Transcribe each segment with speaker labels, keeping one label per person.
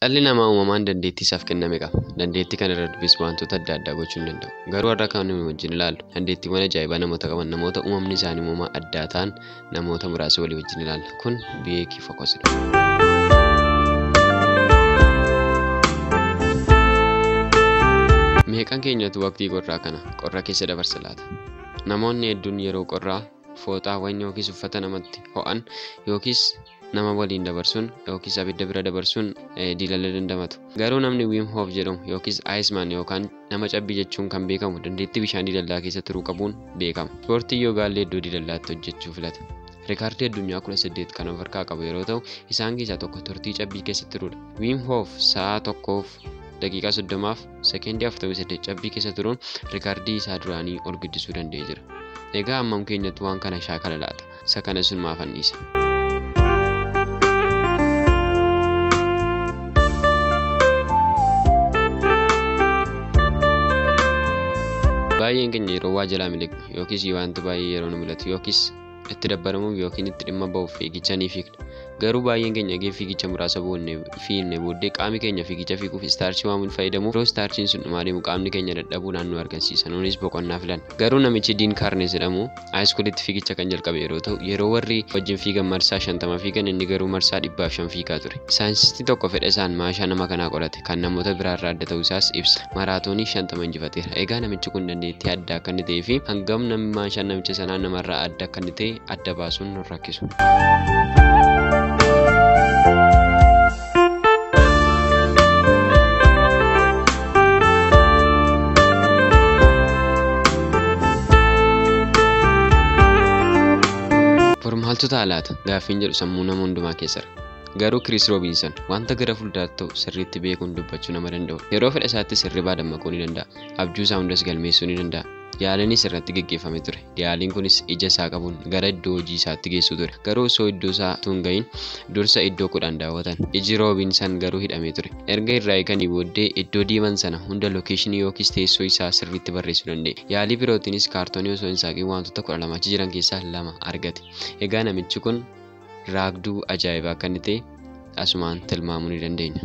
Speaker 1: Dhalli namaa uumamaan dandeettii isaaf kenname qaba. Dandeettii kana irra darbis wantoota adda addaa gochuu ni danda'u. Garuu har'a kan nuyi wajjin ilaallu dandeettiiwwan ajaa'ibaa namoota qaban namoota uumamni isaanii uumamaa addaa ta'an namoota muraasa walii wajjin ilaalla. Kun beekii fokosidha. Meeqan keenyatu waqtii qorraa kana qorra keessa dabarsa laata? Namoonni hedduun yeroo qorraa fooxaawwan yookiis uffata namatti ho'an yookiis nama waliin dabarsuun yookiis abidda bira dabarsuun diilalla dandamatu. Garuu namni Wim Hof jedhamu yookiis Aayismaan yookaan nama cabbii jechuun kan beekamu dandeettii bishaan diilallaa keessa turuu qabuun beekama. Ispoortii yoogaallee iddoo diilallaatti hojjechuu filata. Rikaardii addunyaa kudha saddeet kan of harkaa qabu yeroo ta'u isaan keessaa tokko turtii cabbii keessa turuudha. Wim Hof sa'a tokkoof daqiiqaa soddomaaf sekeendii afurtamii saddeet cabbii keessa turuun rikaardii isaa duraanii ol guddisuu danda'ee jira. Egaa ammam keenyatti waan kana shaakala laata? Isa kana sun maaf anniisa? Baay'een keenya yeroo waa jalaa miliqnu yookiis wanta baay'ee yeroo nu mul'atu yookiis itti dabbaramuuf yookiin itti dhimma ba'uuf fiigicha ni fiigna. Garuu baay'een keenya eegee fiigicha muraasa fiigne booddee qaamni keenya fiigicha fiiguuf istaarchii waamuun fayyadamuuf yeroo istaarchiin sun dhumaa deemu qaamni keenya dadhabuu naannoo argisiisa. Nuunis boqonnaa filan. Garuu namichi Diin Kaarnes jedhamu haayiskuulitti fiigicha kan jalqabe yeroo ta'u yeroo warri wajjin fiigan marsaa shantama fiigan inni garuu marsaa dhibbaaf shan fiigaa ture. Saayinsistii tokko fedha isaan maashaa nama kanaa qorate kan namoota biraarraa adda ta'uu isaas ibsa. Maraatoonii shantama injifateera. Egaa namichi kun dandeettii addaa akka inni ta'ee fi hangam namni maashaan namicha sanaa namarraa adda akka inni ta'e adda baasuun nu rakkisu. Maaltu ta'a laata? Gaaffiin jedhu sammuu nama hundumaa keessa jira. Garuu Kiriis Roobinson wanta gara fuulduraatti ta'u sirriitti beekuun dubbachuu nama danda'u. Yeroo fedha isaatti sirribaa dammaquu ni danda'a. Abjuu isaa hundas galmeessuu ni danda'a. Yaaliinis irratti gaggeeffame ture. Yaaliin kunis ija isaa qabuun gara iddoo hojii isaatti geessu ture. Garuu osoo iddoo isaa tun gahin dursa iddoo kudhan daawwatan. Iji Roobinson garuu hidhamee ture. Erga irraa eeganii booddee iddoo deeman sana hunda lookeeshinii yookiis teessoo isaa sirriitti barreessuu danda'e. Yaalii birootiinis kaartoonii osoo hin saaqin wantoota kudha lama achi jiran keessaa lama argate. Egaa namichi kun raagduu ajaa'ibaa akka inni ta'e asumaan tilmaamuu ni dandeenya.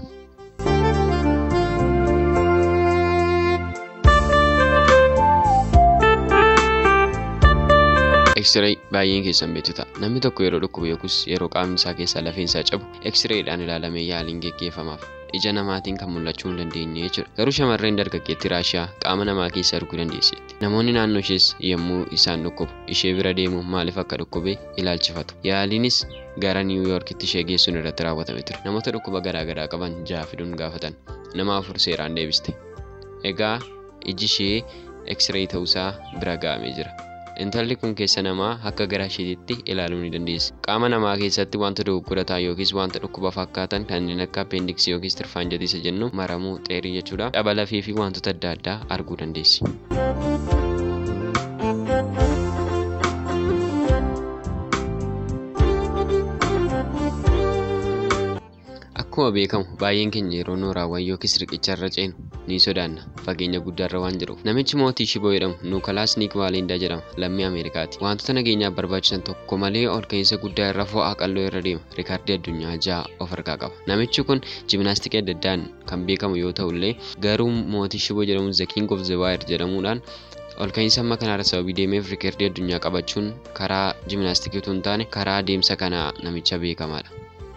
Speaker 1: Eksiree baay'een keessan beektu ta'a. Namni tokko yeroo dhukkubu yookiis yeroo qaamni isaa keessaa lafeen isaa cabu eksireedhaan ilaalamee yaaliin geggeeffamaaf. Ija namaatiin kan mul'achuu hin dandeenye jechuudha. Garuu shamarreen dargaggeettii Raashiyaa qaama namaa keessa arguu dandeesseetti. Namoonni naannoo ishees yommuu isaan dhukkubu ishee bira deemu maaliif akka dhukkube ilaalchifatu. Yaaliinis gara Niiw Yoorkitti ishee geessuun irratti raawwatame ture. Namoota dhukkuba garaagaraa qaban ja'a fiduun gaafatan. Nama afur seeraan deebiste. Egaa iji ishee eksiree ta'uusaa bira ga'amee jira. Intalli kun keessa namaa akka garaa isheetitti ilaaluu ni dandeessa. Qaama namaa keessatti wanta dogoggora yookiis wanta dhukkuba fakkaatan kanneen akka appeendiksii yookiis tirfaanjatii isa jennu maramuu xeerii jechuudha. Dhaba lafee fi wantoota adda addaa arguu dandeessi. Akkuma beekamu baay'een keenya yeroo nooraawwan yookiis riqicharra ceenu ni sodaanna fageenya guddaarra waan jiruuf. Namichi mootii Shiboo jedhamu Nuukalaas Niikwaaleendaa jedhama lammii Ameerikaati. Wantoota nageenyaaf barbaachisan tokko malee ol ka'iinsa guddaa irra fo'aa qalloo irra deema. Rikaardii addunyaa ja'a of harkaa qaba. Namichi kun jiminaastikii adda addaan kan beekamu yoo ta'u illee garuu mootii Shiboo jedhamu The King of the Wire jedhamuudhaan ol ka'iinsa amma kanaarra sababii deemeef rikaardii addunyaa qabachuun karaa jiminaastikii utuu hin taane karaa adeemsa kanaa namicha beekamaadha.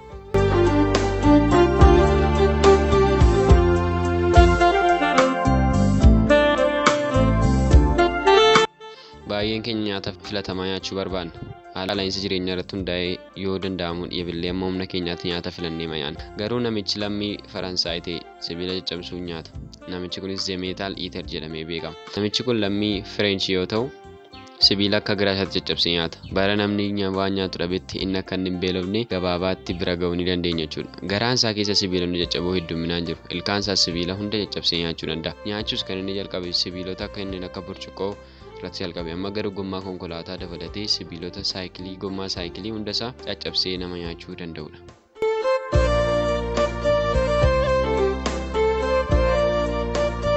Speaker 1: baay'een keenya nyaata filatamaa nyaachuu barbaanna. Haala qaala'insa jireenyaa irratti hundaa'ee yoo danda'amu dhiyebillee amma humna keenyaatti nyaata filannee nyaanna. Garuu namichi lammii Faransaay ta'e sibiila caccabsuu nyaata. Namichi kunis Zemeetaal Iiter jedhamee beekama. Namichi kun lammii Fireenchii yoo ta'u, sibiila akka garaa isaatti caccabsee nyaata. Bara namni waan nyaatu dhabetti inni akka hin beelofne gabaabaatti bira ga'uu ni dandeenya jechuudha. Garaan isaa keessa sibiilonni caccaboo hedduminaan jiru. Ilkaan isaa sibiila hunda caccabsee nyaachuu danda'a. Nyaachuus kan inni jalqabe sibiilota akka inni akka burcuqqoo irratti jalqabe amma gara gommaa konkolaataa dabalatee sibiilota saayikilii gommaa saayikilii hundasaa caccabsee nama nyaachuu danda'udha.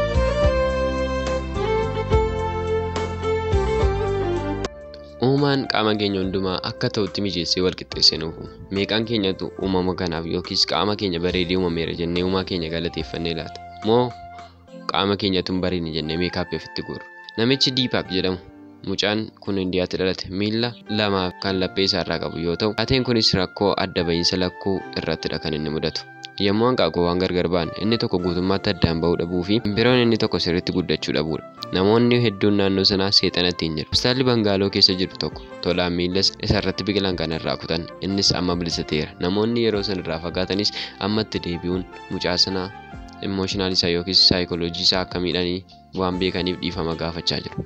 Speaker 1: Uumaan qaama keenya hundumaa akka ta'utti mijeessee wal qixxeessee nuuf uume. Meeqaan keenyatu uumama kanaaf yookiis qaama keenya bareedee uumameera jennee uumaa keenya galateeffannee laata? Moo qaama keenyatu hin bareedne jennee meekaappii ofitti guurra? Namichi Diipaak jedhamu mucaan kun indiyaatti dhalate miila lamaa kan laphee isaarraa qabu yoo ta'u taateen kunis rakkoo adda bahiinsa lakkuu irrattidha kan inni mudatu. Yommuu hanqaaquu waan gargar ba'an inni tokko guutummaatti addaan bahuu dhabuu fi biroon inni tokko sirriitti guddachuu dhabuudha. Namoonni hedduun naannoo sanaa seexanatti hin jiru. Hospitaalli Bangaaloo keessa jiru tokko tolaan miilas isarratti biqilan kan irraa kutan innis amma bilisateera. Namoonni yeroo san irraa fagaatanis ammatti deebi'uun mucaa sanaa imooshinaal isaa yookiis saayikooloojii isaa akka miidhanii waan beekaniif dhiifama gaafachaa jiru.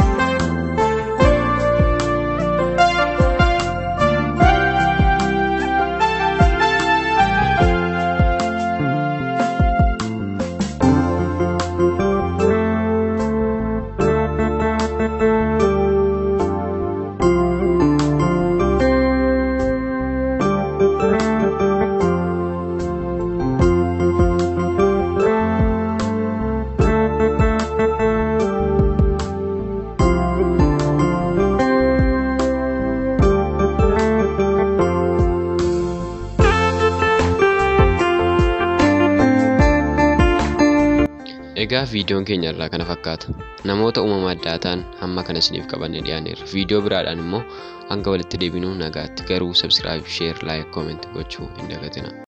Speaker 1: Egaa viidiyoon keenya irraa kana fakkaata. Namoota uumama addaa ta'an hamma kana isiniif qabannee dhiyaaneerra. Viidiyoo biraadhaan immoo hanga walitti deebinuu nagaatti garuu sabskiraayib, sheer, laayik, kooment gochuu hin dagatina.